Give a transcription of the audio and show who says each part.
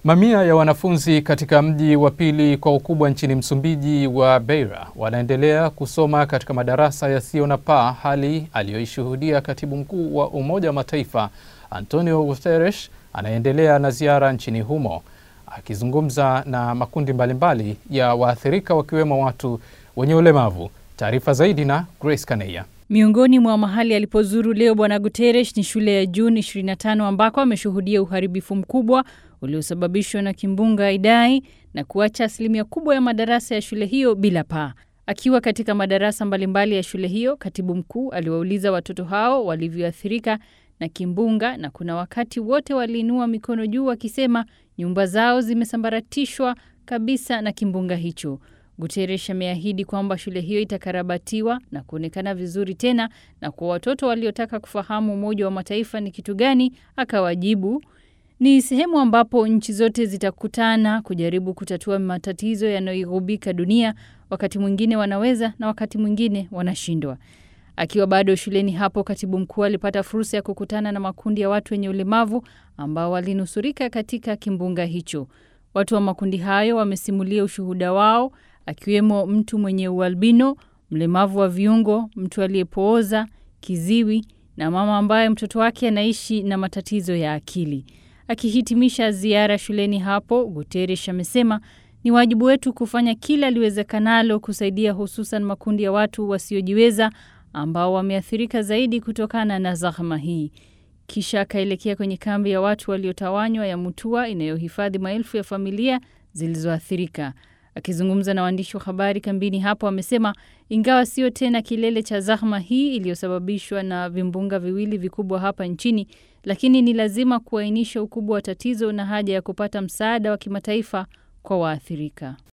Speaker 1: Mamia ya wanafunzi katika mji wa pili kwa ukubwa nchini Msumbiji wa Beira wanaendelea kusoma katika madarasa yasiyo na paa, hali aliyoishuhudia katibu mkuu wa Umoja wa Mataifa Antonio Guterres anaendelea na ziara nchini humo, akizungumza na makundi mbalimbali ya waathirika wakiwemo watu wenye ulemavu. Taarifa zaidi na Grace Kaneya.
Speaker 2: Miongoni mwa mahali alipozuru leo Bwana Guterres ni shule ya Juni 25 ambako ameshuhudia uharibifu mkubwa uliosababishwa na kimbunga Idai na kuacha asilimia kubwa ya madarasa ya shule hiyo bila paa. Akiwa katika madarasa mbalimbali ya shule hiyo, katibu mkuu aliwauliza watoto hao walivyoathirika na kimbunga, na kuna wakati wote waliinua mikono juu wakisema nyumba zao zimesambaratishwa kabisa na kimbunga hicho. Guterres ameahidi kwamba shule hiyo itakarabatiwa na kuonekana vizuri tena, na kwa watoto waliotaka kufahamu Umoja wa Mataifa ni kitu gani, akawajibu ni sehemu ambapo nchi zote zitakutana kujaribu kutatua matatizo yanayoigubika dunia. Wakati mwingine wanaweza na wakati mwingine wanashindwa. Akiwa bado shuleni hapo, katibu mkuu alipata fursa ya kukutana na makundi ya watu wenye ulemavu ambao walinusurika katika kimbunga hicho. Watu wa makundi hayo wamesimulia ushuhuda wao, akiwemo mtu mwenye ualbino, mlemavu wa viungo, mtu aliyepooza, kiziwi na mama ambaye mtoto wake anaishi na matatizo ya akili. Akihitimisha ziara shuleni hapo, Guterres amesema ni wajibu wetu kufanya kila liwezekanalo kusaidia hususan makundi ya watu wasiojiweza ambao wameathirika zaidi kutokana na zahma hii. Kisha akaelekea kwenye kambi ya watu waliotawanywa ya Mutua inayohifadhi maelfu ya familia zilizoathirika. Akizungumza na waandishi wa habari kambini hapo, amesema ingawa sio tena kilele cha zahma hii iliyosababishwa na vimbunga viwili vikubwa hapa nchini, lakini ni lazima kuainisha ukubwa wa tatizo na haja ya kupata msaada wa kimataifa kwa waathirika.